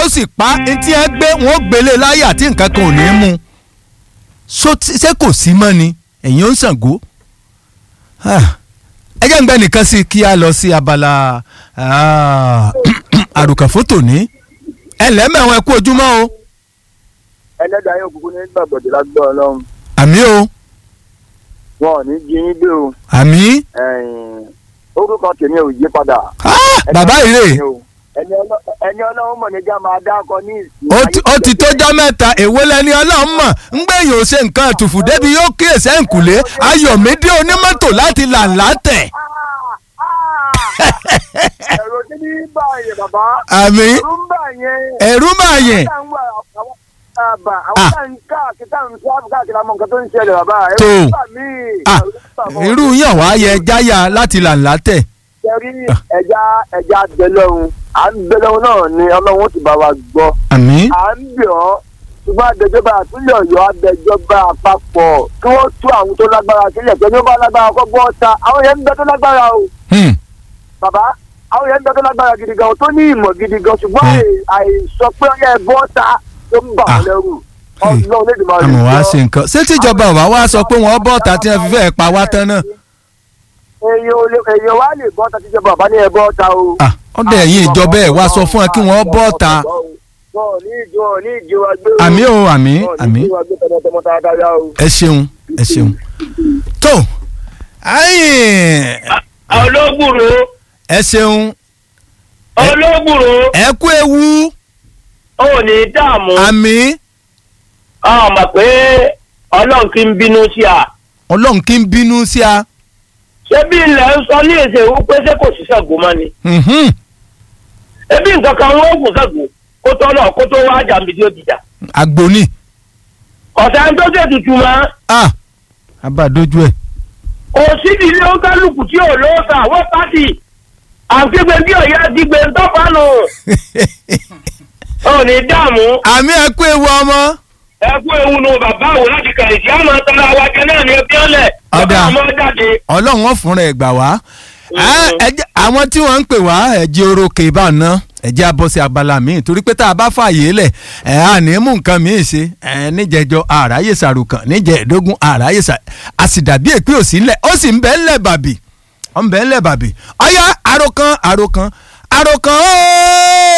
ó sì pa etí ẹ gbé wọn ó gbélé láyà tí nǹkan kan ò ní mú so tí- ṣé kò sí mọ́ ni ẹ̀yin ó ń Ṣàngó Ah, ẹ jẹ́ ń gbẹ́ nìkan sí kí a lọ sí abala ah, àròkàn fótò ní ẹ lẹ́mẹ̀wọ̀n ẹ kú ojúmọ́ o ẹlẹ́dàá yóò kúkú ní gbàgbọ́dé lágbọ́ ọlọ́run àmì o wọn ò ní jí yín gbé o àmì ẹ̀yìn, orúkọ tèmi ò yí padà. Ah, bàbá ìrè ẹni ọlọ́- ẹni ọlọ́run mọ̀ níjà máa dákọ ní ìsìn. ó ti- ó ti tọ́jọ́ mẹ́ta èwo lẹni ọlọ́run mọ̀ ń gbẹ̀yìn ò ṣe nǹkan àtùfù débi yóò kíyèsí ẹ̀ǹkùlé ayọ̀mídé onímọ́tò láti làǹlà tẹ̀. ẹ̀rọ tí ní bá yẹn bàbá. àmì ẹ̀rù ń bà yẹn. ẹ̀rú máa yẹn Àwọn tá à ń wà- àwọn- àbà, àwọn tá à ń káàkiri tá à ń sọ́ọ̀bù káàkiri àmọ́ nǹkan tó ń ṣẹlẹ̀ bàbá. ẹ̀rù Tó. ń bà mí. Ah, ẹ̀rù ń bà mọ́. irú yàn wá yẹ jáyà láti làǹlà tẹ̀. Ṣẹ́rí ẹja ẹja bẹlọ́run à ń bẹlọ́run náà ni ọlọ́run ó ti bá wa gbọ́. àmì à ń bẹ̀ ọ́ ṣùgbọ́n àdẹjọba àtúnyẹ̀ ọ̀yọ́ àdẹjọba àpapọ̀ kí wọ́n tú àwọn tó lágbára sílẹ̀ pé ní wọ́n bá lágbára kọ́ bọ́ ta àwọn yẹn ń bẹ tó lágbára o hmm, bàbá àwọn yẹn ń bẹ tó lágbára gidi gan tó ní ìmọ̀ gidi gan ṣùgbọ́n Hmm. àì- àìsọ pé ọyẹ bọ́ ta tó ń bà Ah. wọ́n lẹ́rù Hmm. ọlọ́run lè dì máa àmọ̀ wá ṣe nǹkan ṣé tíjọba ò bá wá sọ pé wọ́n bọ́ ta tí wọ́n fi fẹ́ pa wá tán náà. èèyàn ò lè- èèyàn wá lè bọ́ ta tíjọba bàbá ní ẹ bọ́ ta o. Ah, ọ̀dọ̀ ẹ̀yin ìjọba ẹ̀ wá sọ fún ẹ kí wọ́n bọ́ ta. bọ́ọ̀ ní ìjọ ní ìjọ wa gbé o. àmì o àmì Bọ́ọ̀ ní àmì ìjọ wa gbé tọmọtọmọ dáadáa o. ẹ ṣeun ẹ ṣeun. tó ayìn olóògùrò ẹ ṣeun olóògùrò ẹ kú ewu ò ní dààmú àmì ọmọ pé ọlọ́run kì í bínú sí a ọlọ́run kí n bínú sí a. ṣé bí ilẹ̀ ń sọ ní èsè wú pé ṣé kò sí Ṣàngó mọ́ ni Mhm. ebi nǹkan kan wọ́n gùn Ṣàngó kó tó lọ kó tó wá jàǹbí tí ó dìjà àgbò ni ọ̀sẹ̀ ń tó ṣètùtù mọ́ ah abàdójú ẹ. kò sídìí ilé ó kálukú tí ò lóòótọ́ àwọn pátì àgbègbè bí ọ̀yá dìgbè ń tọ́pánu ò ní dààmú àmì ẹ kú ewu ọmọ. ẹ kú ewu nu bàbá àwọn láti kàlẹ̀ tí a máa tọ́ra wa jẹ náà ní ẹbí ọ̀lẹ̀ Ọ̀dà. bàbá àmọ́ jáde. ọlọ́run wọn fúnra ẹ̀ gbà wá. Ah, ẹ jẹ́- àwọn tí wọ́n ń pè wá ẹ̀jẹ̀ orókè bá ná ẹ̀jẹ̀ abọ́ sí abala míì torí pé tá a bá fààyè lẹ̀ ẹ̀ á ní mú nǹkan míì ṣe ẹ̀ níjẹ̀jọ àráyè sàrùkàn níjẹ̀ẹ́dógún àráyè sà a sì dàbí èpè òsì ńlẹ̀ ó sì ń bẹ́ ńlẹ̀ bàbì ó ń bẹ́ ńlẹ̀ bàbì ọ̀yá àròkàn àròkàn àròkàn ó